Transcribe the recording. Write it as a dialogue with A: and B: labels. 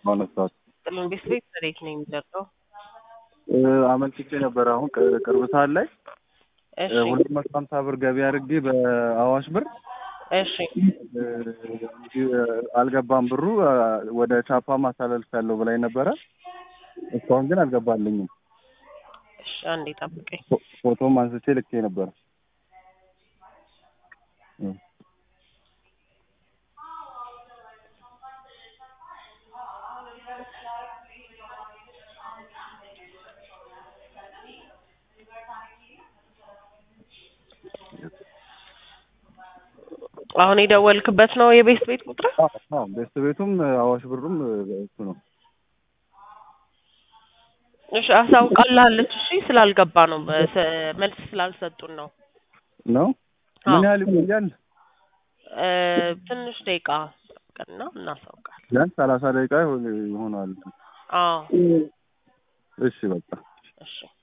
A: ማነሳት
B: ጥልን ቤት ቤት ታሪክ ነው የሚደርሰው።
A: አመልክቼ ነበረ። አሁን ቅ- ቅርብ ሰዓት ላይ
B: እሺ
A: ሁለት መቶ ሀምሳ ብር ገቢ አድርጌ በአዋሽ ብር
B: እሺ
A: እ፣ አልገባም ብሩ እ፣ ወደ ቻፓ ማሳለፍ ያለው ብላኝ ነበረ። እስካሁን ግን አልገባልኝም።
B: እሺ አንዴ ጠብቀኝ።
A: ፎ- ፎቶም አንስቼ ልኬ ነበረ። እ።
B: አሁን የደወልክበት ነው የቤት ቤት ቁጥር?
A: አዎ፣ አዎ፣ ቤስት ቤቱም አዋሽ ብሩም እ፣ እሱ ነው።
B: እሺ አሳውቃልሃለች። እሺ ስላልገባ ነው በስ- መልስ ስላልሰጡን ነው።
A: ነው
B: አዎ።
A: ምን ያህል ይቆያል?
B: እ፣ ትንሽ ደቂቃ ጠብቀንና እናሳውቃለን።
A: ቢያንስ ሰላሳ ደቂቃ ይሆን- ይሆናል።
B: አዎ
A: እሺ በቃ
B: እሺ